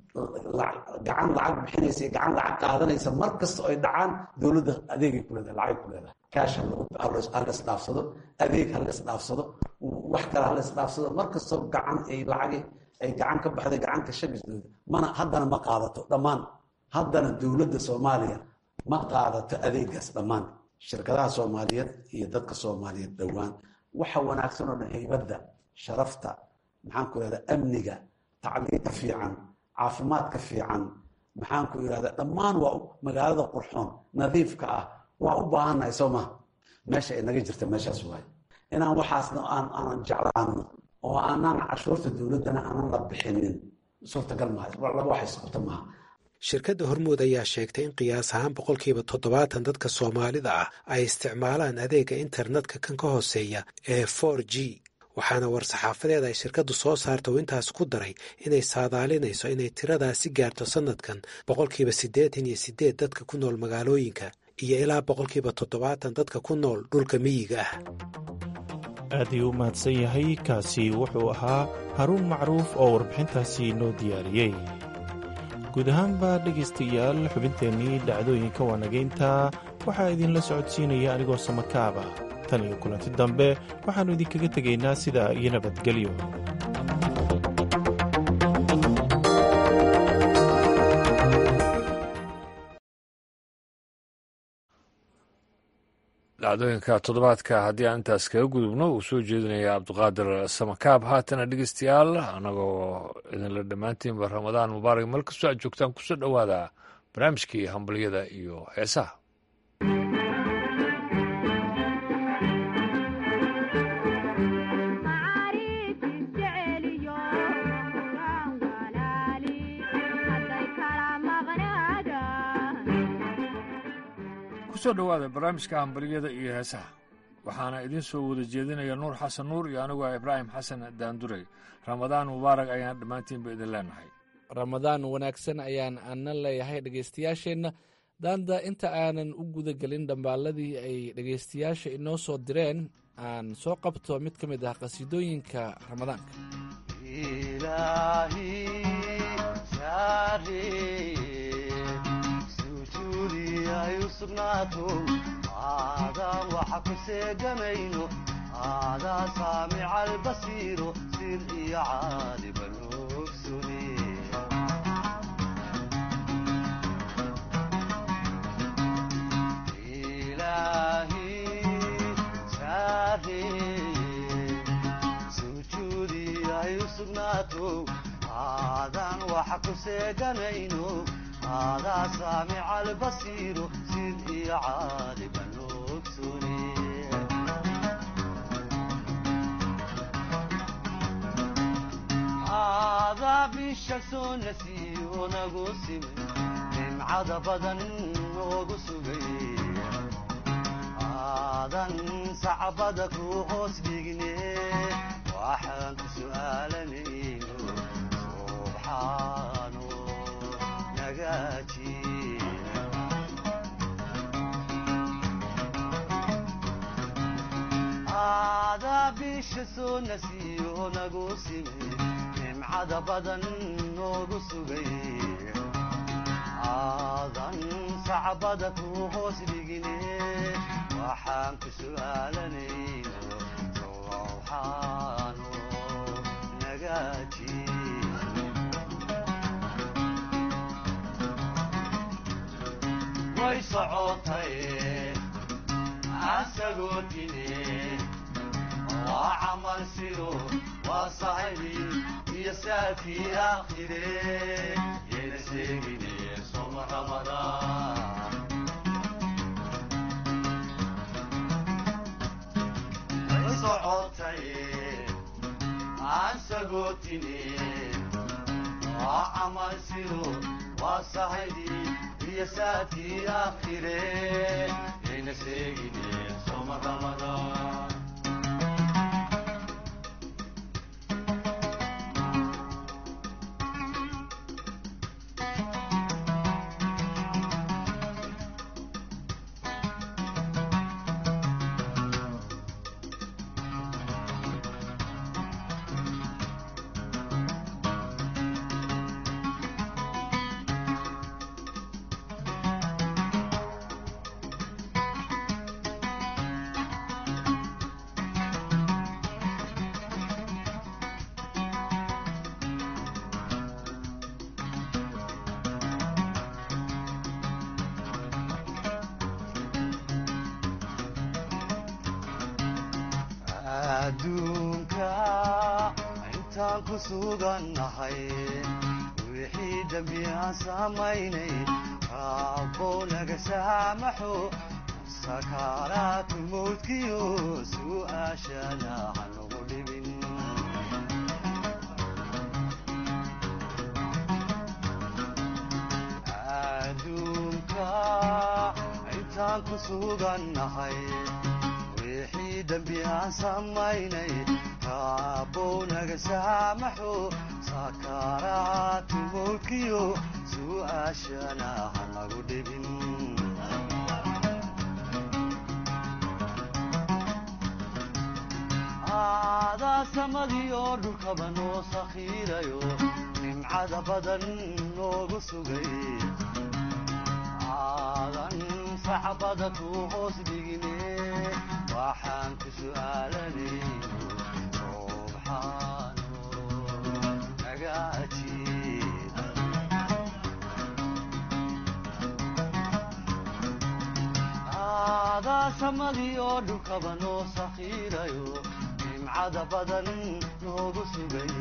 gacan lacag bixinaysa iyo gacan lacag qaadanaysa mar kasta oo ay dhacaan dowladda adeegay ku leedahay lacagay ku leedahay kaash halas dhaafsado adeeg halas dhaafsado wax kale halas dhaafsado mar kastoo gacan ay lacag ay gacan ka baxday gacanka shagisdooda mana haddana ma qaadato dhammaan haddana dowladda soomaaliya ma qaadato adeegaas dhammaan shirkadaha soomaaliyeed iyo dadka soomaaliyeed dhowaan waxa wanaagsan oo dhan haybadda sharafta maxaanku irahda amniga tacliinta fiican caafimaadka fiican maxaanku irahda dhammaan waa magaalada qurxoon nadiifka ah waa u baahannahay soo maha meesha ay naga jirta meeshaas waaye inaan waxaasna aanan jeclaano oo aanaan cashuurta dowladdana aanan la bixinin suurtagal maaha laba wax isqabta maaha shirkadda hormuud ayaa sheegtay in qiyaas ahaan boqolkiiba toddobaatan dadka soomaalida ah ay isticmaalaan adeega internetka kan ka hooseeya ee for g waxaana war-saxaafadeed ay shirkaddu soo saarta uu intaas ku daray inay saadaalinayso inay tiradaasi gaarto sannadkan boqolkiiba siddeetan iyo siddeed dadka ku nool magaalooyinka iyo ilaa boqolkiiba toddobaatan dadka ku nool dhulka miyiga ah aad ayuu u mahadsan yahay kaasi wuxuu ahaa haruun macruuf oo warbixintaasi noo diyaariyey guud ahaanba dhegaystayaal xubinteennii dhacdooyinka waanagaynta waxaa idinla socodsiinaya anigoo samakaaba tan iyo kulanti dambe waxaannu idinkaga tegaynaa sidaa iyo nabadgelyo dhacdooyinka toddobaadka haddii aan intaas kaga gudubno uu soo jeedinaya cabdiqaadir samakaab haatana dhegeystayaal annagoo idinla dhammaantiinba ramadaan mubaarak meel kastoo aad joogtaan kusoo dhowaada barnaamijkii hambalyada iyo heesaha kusoo dhowaada barnaamijka hambalyada iyo heesaha waxaana idiin soo wada jeedinaya nuur xasan nuur iyo anigu ah ibraahim xasan daanduray ramadaan mubaarak ayaan dhammaantiinba idin leenahay ramadaan wanaagsan ayaan ana leeyahay dhegaystayaasheenna daanda inta aanan u guda gelin dhambaaladii ay dhegaystayaasha inoo soo direen aan soo qabto mid ka mid ah qhasiidooyinka ramadaanka aadaan waxa ku seegamayno aadaa saamica albasiiro sir iyo caaliban ogsune ilaahi saareye sujuudi ay u sugnaato aadaan waxa ku seeganayno aadaa saamica albasiiro sid iyo caaliban ogsune aadaa bisha soo nasiyo nagu simay nimcada badan noogu sugay aadan sacbada ku hoos dhigne waxaan ku su'aalanayno subxaano naxariisha soo nasiyo nagu simi nimcada badan noogu sugay aadan sacbada ku hoos dhigine waxaan ku su'aalanayno sowxaano nagaaji way socotay asagoo tine waa camal sido waa sahibi iyo saafii aakhire yayna sheegine soma ramadaan way socotay asagoo tine waa camal sido waa sahibi iyo saafii aakhire yayna sheegine soma ramadaan adduunka intaan ku sugannahay wixii dembi aan samaynay raabbow naga saamaxo sakaaraatu mawdkiyo su'aashana hanugu dhibin adduunka intaan ku sugannahay wixii dembi aan samaynay raabbow naga saamaxo sakaaraatu mawdkiyo su'aashana hanagu dhibin aadaa samadii oo dhulkaba noo sakhiirayo nimcada badan noogu sugay aadan sacbada ku hoos dhigine waxaan ku su'aalanayno subxaano naga ajiib aadaa samadii oo dhulkaba noo sakhiirayo nimcada badan noogu sugay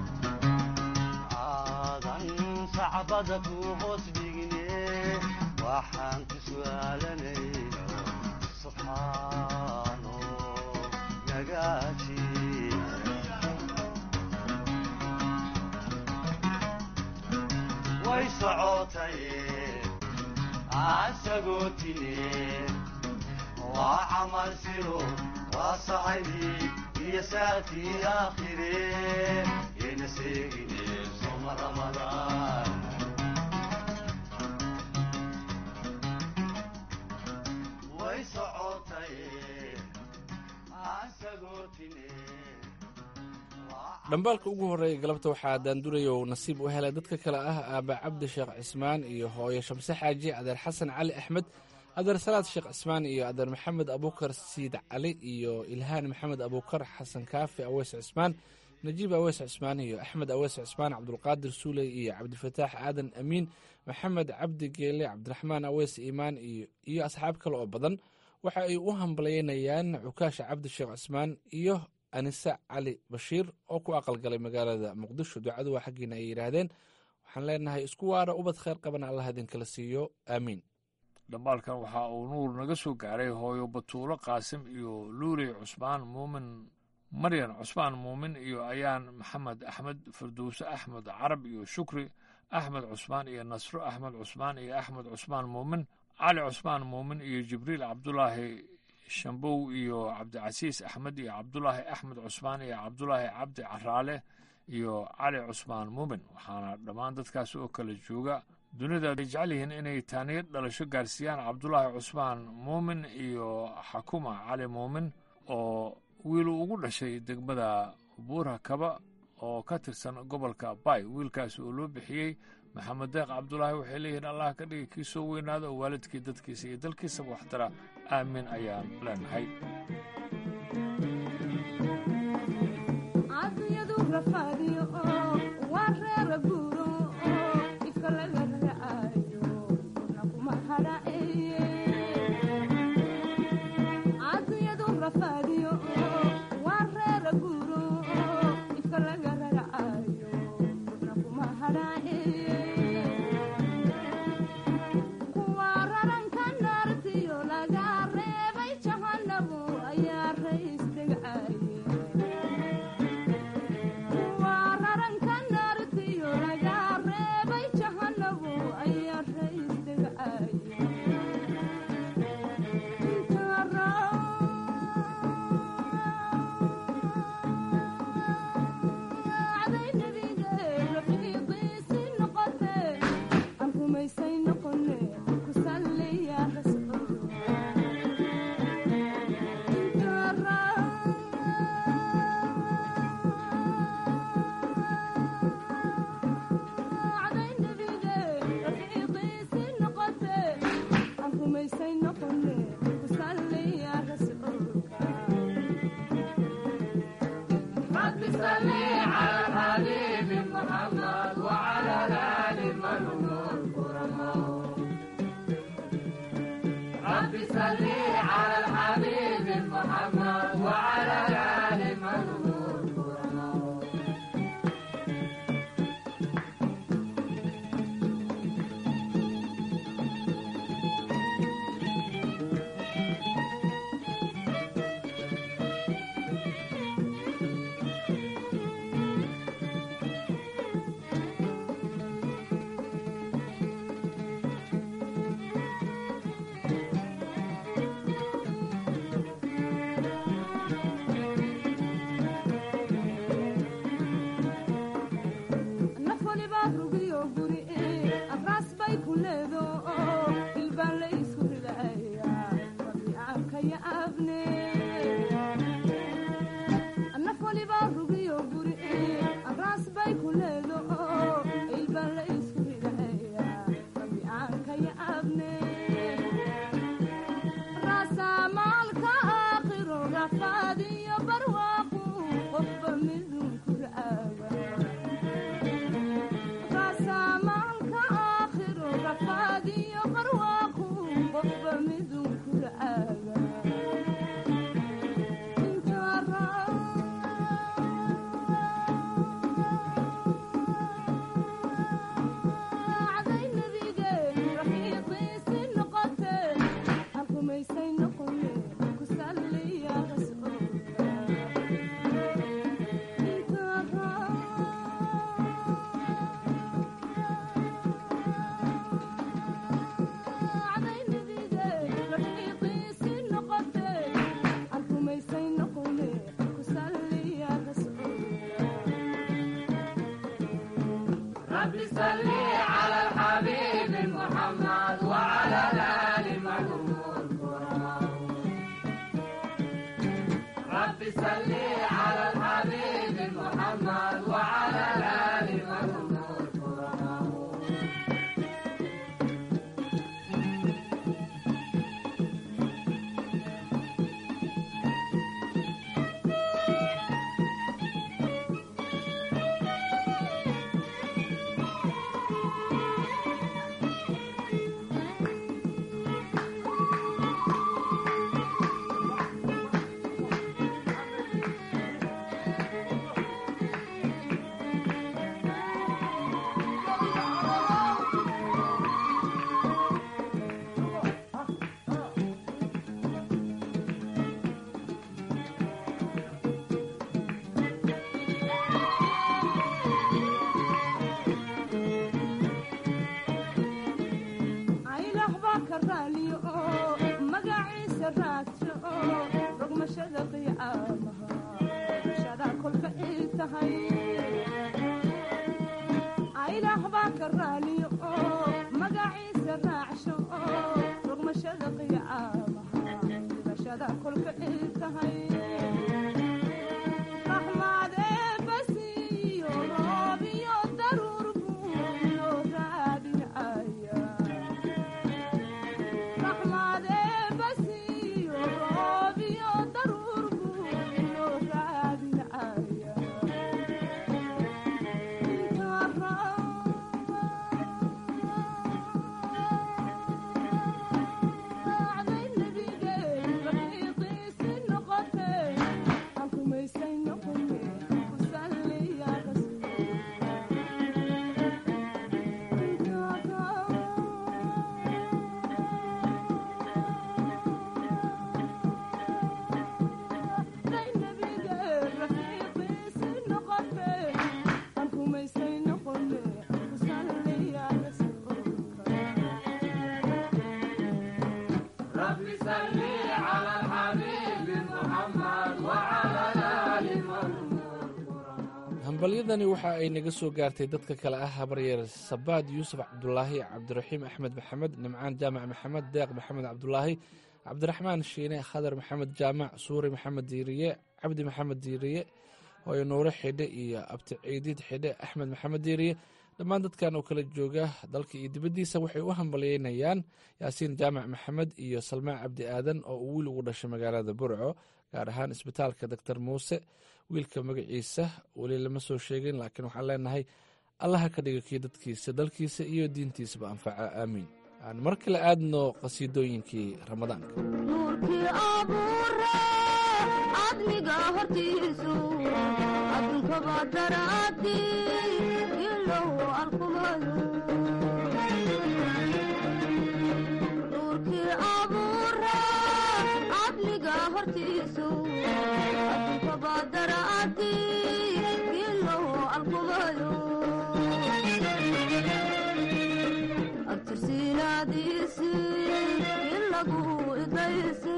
aadan sacbada ku hoos dhigine waxaan ku su'aalanayno subxaano nagaaji way socotay asagoo tine waa camal siro waa sahibi iyo saafii aakhire yayna sheegine soma ramadaan way socotay asagoo tine dhambaalka ugu horreeya galabta waxaa daanduraya uu nasiib u helay dadka kale ah aaba cabdi sheekh cismaan iyo hooyo shamse xaaji adeer xasan cali axmed adeer salaad sheekh cismaan iyo adeer maxamed abuukar siid cali iyo ilhaan maxamed abuukar xasan kaafi aweys cismaan najiib aweys cismaan iyo axmed aweys cismaan cabdulqaadir suuley iyo cabdifataax aadan amiin maxamed cabdi geele cabdiraxmaan aweys iimaan iyo asxaab kale oo badan waxa ay u hambalyeynayaan cukaasha cabdi sheekh cismaan iyo anise cali bashiir oo ku aqalgalay magaalada muqdisho ducadu waa xaggiina ay yidhaahdeen waxaan leenahay isku waara ubad khayr qabana allah idinkala siiyo aamiin dhambaalkan waxa uu nuur naga soo gaaray hooyo batuulo qaasim iyo luuley cusmaan muumin maryan cusmaan muumin iyo ayaan maxamed axmed farduuse axmed carab iyo shukri axmed cusmaan iyo nasro axmed cusmaan iyo axmed cusmaan muumin cali cusmaan muumin iyo jibriil cabdulaahi shambow iyo cabdicasiis axmed iyo cabdulaahi axmed cusmaan iyo cabdulaahi cabdi caraale iyo cali cusmaan muumin waxaana dhammaan dadkaas oo kala jooga dunida ay jecel yihiin inay taaniyad dhalasho gaarsiiyaan cabdulaahi cusmaan muumin iyo xakuma cali muumin oo wiiluu ugu dhashay degmada buura kaba oo ka tirsan gobolka bay wiilkaasi oo loo bixiyey maxamed deeq cabdulaahi waxay leeyihiin allah ka dhigi kii soo weynaada oo waalidkii dadkiisa iyo dalkiisaba waxtara aamin ayaan leenahay rogmashada qiyaamaha dhibashada kolka il tahay hambalyadani waxa ay naga soo gaartay dadka kale ah habaryeer sabaad yuusuf cabdulaahi cabdiraxiim axmed maxamed nimcaan jaamac maxamed deeq maxamed cabdulaahi cabdiraxmaan shiine khadar maxamed jaamac suuri maxamed diiriye cabdi maxamed diiriye hooyo nuure xidhe iyo abti ciidiid xidhe axmed maxamed diiriye dhammaan dadkan oo kala jooga dalka iyo dibaddiisa waxay u hambalyeynayaan yaasiin jaamac maxamed iyo salmaan cabdi aadan oo uu wiil ugu dhashay magaalada burco gaar ahaan isbitaalka doctor muuse wiilka magaciisa weli lama soo sheegin laakiin waxaan leenahay allaha ka dhiga kii dadkiisa dalkiisa iyo diintiisaba anfaca aamiin aan mar kale aadno qhasiidooyinkii ramadaanka nuurkii abuure cadmiga hortiisu adduunkaba daraadi ilow alkumayo nuurkii abuure cadmiga hortiisu adduunkaba daraadi ilow alkumayo abtirsiinaadiisi ilagu idaysi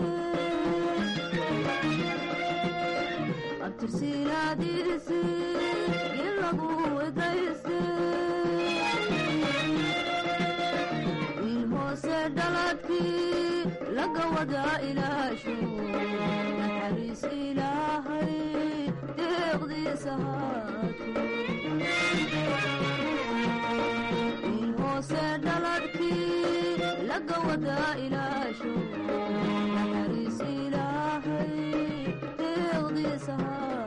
abtirsiinaadiisi ilagu idaysi wiil hoose dhaladkii laga wada ilaasho naxariis ilaahay deeqdiisa haato wiil hoose dhaladkii laga wada ilaasho naxariis ilaahay deeqdiisa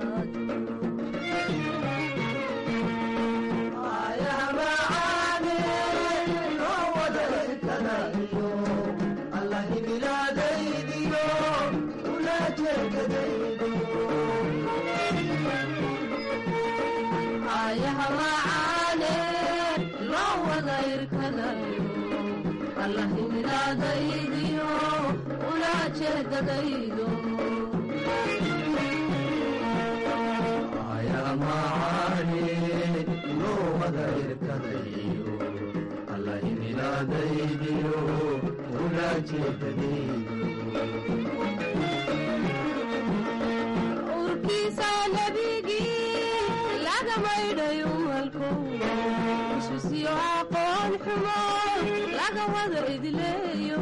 ayahamacane loo wada irkadayo allahimilaadaydiyo ulaa jeedadaydo urkiisa nebigii laga maydhayo malko isisiyo aqoon xumo laga wada idleeyo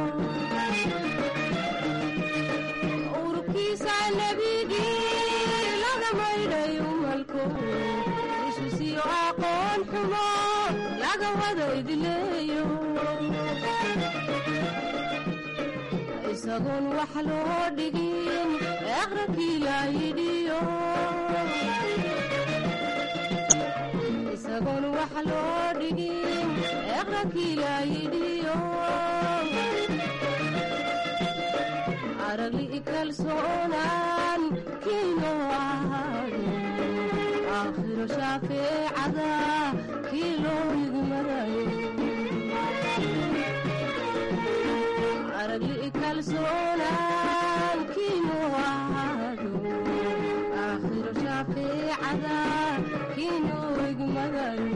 urkiisa nebigii laga maydhayo malko isisiyo aqoon xumo laga wada idleeyo isagoon wax loo dhigin aqrabkii laayidhiyo isagoon wax loo dhigin aqrabkii laayidhiyo aragli kalsoonaan kiino ahaado aakhiro shaafeecada kii loo yigmadayo aragli kalsoonaan kiinu ahaado aakhiro shaafeecada kiinu igmadayo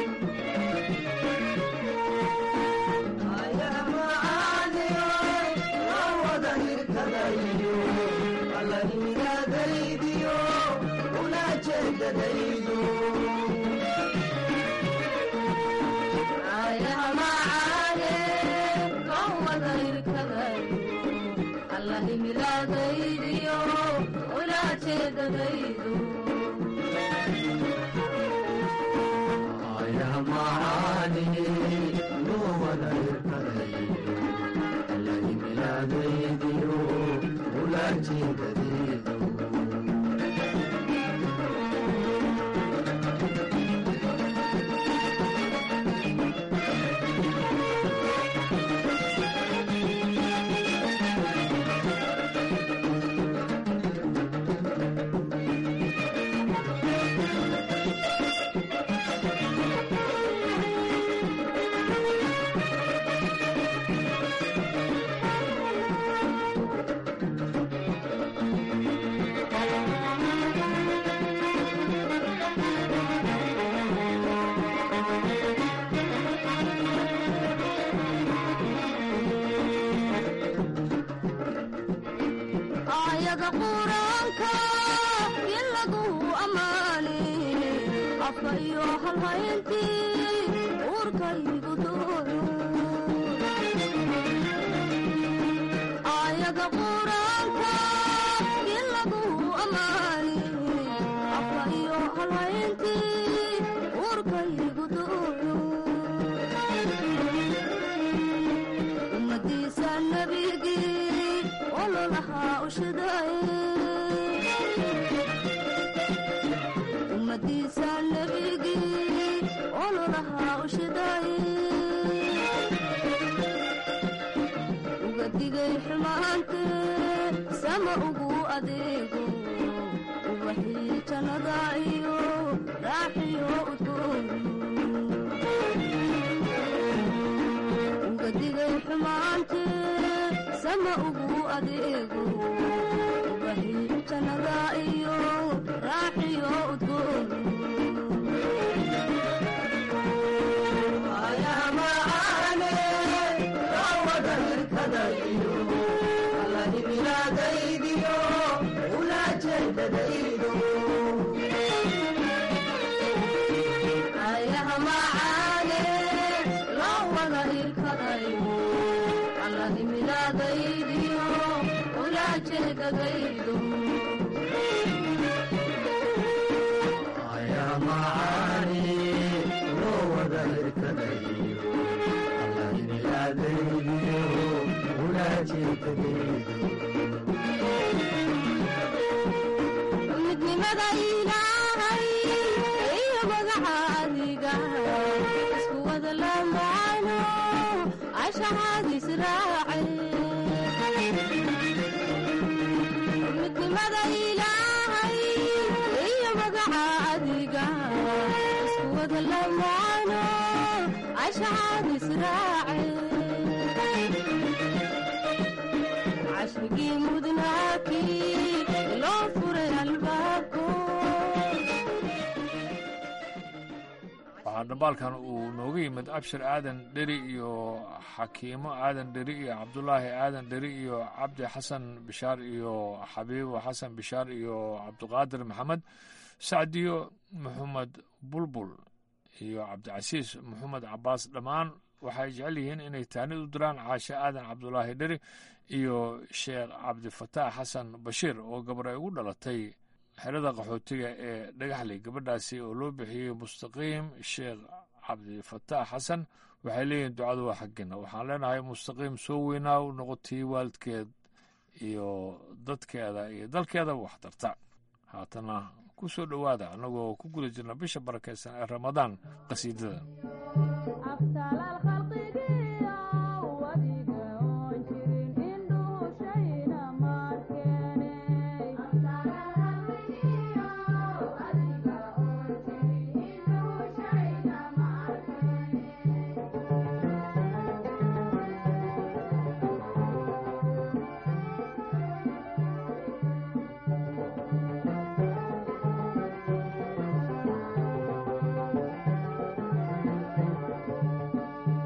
allahimilaadaydiyo ulaa jeedadaydo afka iyo halhayntii uurkaygu dooyo aayada quraanka in lagu ammaani afka iyo halhayntii uurkaygu dooyo ummadiisa nabigii ololahaa ushadaye ummadiisa nabigii ololahaa ushadaye uga digay xumaantee sama ugu adeego ubaxii jannada iyo raaxiyo udgoon uga digay xumaantee sama ugu adeego ubaxii jannada iyo raaxiyo udgoon ayaha macaane loo wada irkadayo allahimilaadaydiyo ulaajeedadaydo midnimada ilaahay iyo magaca adiga isku wada lamaano ashahadis raace midnimada ilaahay iyo magaca adiga isku wada lamaano ashahadis raace cashrigii mudnaakii loo furay albaabko waxaa dhambaalkan uu nooga yimid abshir aadan dheri iyo xakiimo aadan dheri iyo cabdulaahi aadan dheri iyo cabdi xasan bishaar iyo xabiibo xasan bishaar iyo cabdiqaadir maxamed sacdiyo maxamed bulbul iyo cabdicasiis maxamed cabaas dhammaan waxay jecel yihiin inay taanid u diraan caashe aadan cabdulaahi dheri iyo sheekh cabdifataax xasan bashiir oo gabar ay ugu dhalatay xerada qaxootiga ee dhagaxley gabadhaasi oo loo bixiyey mustaqiim sheekh cabdifataax xasan waxay leeyihiin ducadu waa xaggeena waxaan leenahay mustaqiim soo weynaa u noqotii waalidkeed iyo dadkeeda iyo dalkeedaba wax tarta haatana ku soo dhowaada annagoo ku guda jirna bisha barakaysan ee ramadaan qasiidada Thank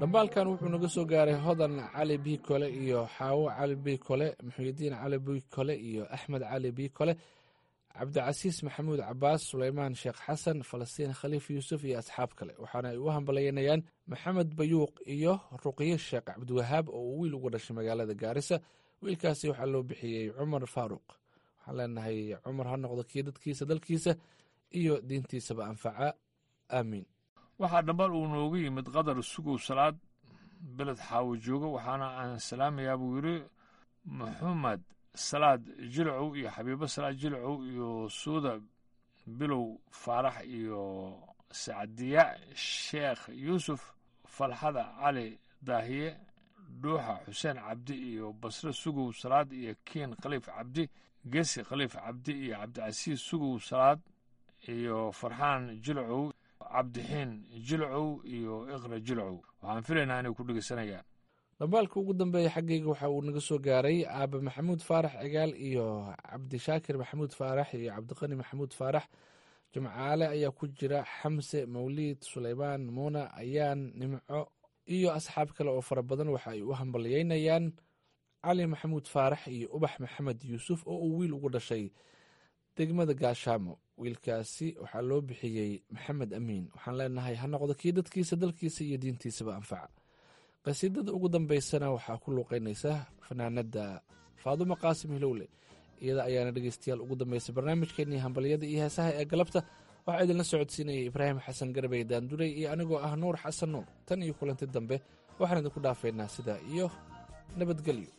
dhambaalkan wuxuu naga soo gaaray hodan cali bi kole iyo xaawo cali bi kole muxuudiin cali bi kole iyo axmed cali bi kole cabdicasiis maxamuud cabaas suleymaan sheekh xasan falastiin khaliif yuusuf iyo asxaab kale waxaana ay u hambalyeynayaan maxamed bayuuq iyo ruqye sheekh cabdiwahaab oo uu wiil uga dhashay magaalada gaarisa wiilkaasi waxaa loo bixiyey cumar faaruq waxaan leenahay cumar ha noqdo kii dadkiisa dalkiisa iyo diintiisaba anfaca aamiin waxaa dhambal uu noogu yimid qadar sugow salaad beled xaawo jooga waxaana aan salaamayaa buu yidhi maxamed salaad jilcow iyo xabiibo salaad jilcow iyo suuda bilow faarax iyo sacdiya sheekh yuusuf falxada cali daahiye dhuuxa xuseen cabdi iyo basre sugow salaad iyo kiin khaliif cabdi gesi khaliif cabdi iyo cabdicasiis sugow salaad iyo farxaan jilcow cabdixiin jilcow iyo iqra jilcow waxaan filaynaa inay ku dhegeysanayaan dhambaalka ugu dambeeya xaggayga waxa uu naga soo gaaray aabe maxamuud faarax cigaal iyo cabdishaakir maxamuud faarax iyo cabdiqani maxamuud faarax jimcaale ayaa ku jira xamse mawliid suleymaan muuna ayaan nimco iyo asxaab kale oo fara badan waxa ay u hambalyeynayaan cali maxamuud faarax iyo ubax maxamed yuusuf oo uu wiil ugu dhashay degmada gaashaamo wiilkaasi waxaa loo bixiyey maxamed amiin waxaan leenahay ha noqdo kii dadkiisa dalkiisa iyo diintiisaba anfaca qasiidada ugu dambeysana waxaa ku luuqeynaysa fanaanada faadumo qaasim hilowle iyada ayaana dhegeystayaal ugu dambeysay barnaamijkeenii hambalyada iyo heesaha ee galabta waxaa idinla socodsiinayay ibraahim xasan garbey daandurey iyo anigoo ah nuur xasan nuur tan iyo kulanti dambe waxaan idinku dhaafaynaa sidaa iyo nabadgelyo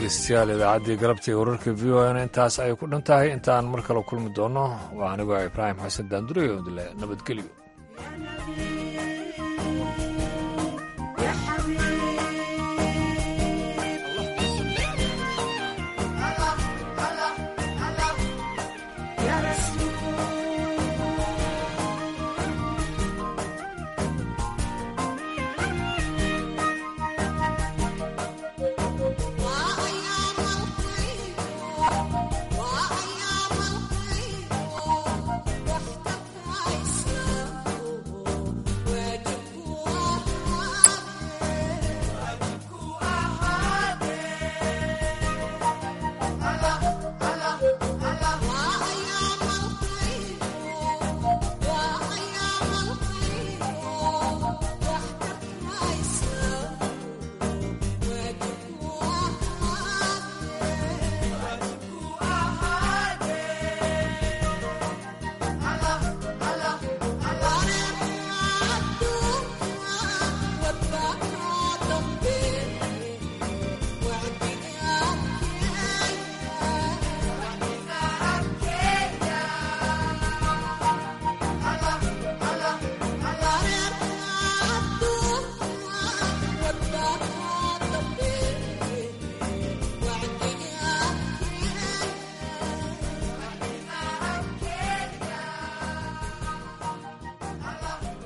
dhegeystayaal idaacaddii galabtii wararka v o n intaas ayay ku dhan tahay intaan mar kale kulmi doono waa anigoo ibraahim xasan daandure oo dile nabadgelyo